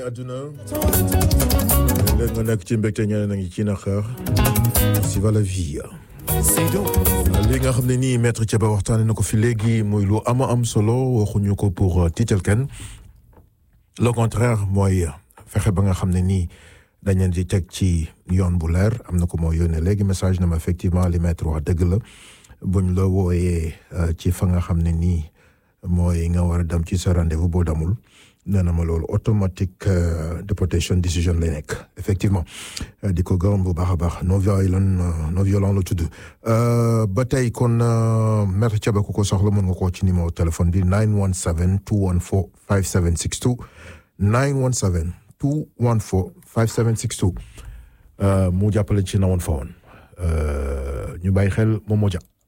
àdduna léegi nga nekk ci mbégte ñeneen a ngi ci naqar si va la vie li nga xam ne nii maître Thiaba waxtaane na ko fi léegi muy lu ama am solo waxuñu ko pour tiital kenn le contraire mooy fexe ba nga xam ne nii dañ leen di teg ci yoon bu leer am na ko moo yónnee léegi message na ma effectivement li maître wax dëgg la buñ la wooyee ci fa nga xam ne nii mooy nga war a dem ci sa rendez-vous boo damul nee na ma loolu automatique deportation décision lay nekk effectivement di ko gërëm bu baax a baax non violent non violent la tudd ba tey kon maître Thiaba ku ko soxla mën nga koo ci numéro téléphone bi 917 214 5762 917 214 5762 mu jàppale ci na woon fa woon ñu bàyyi xel moom moo ja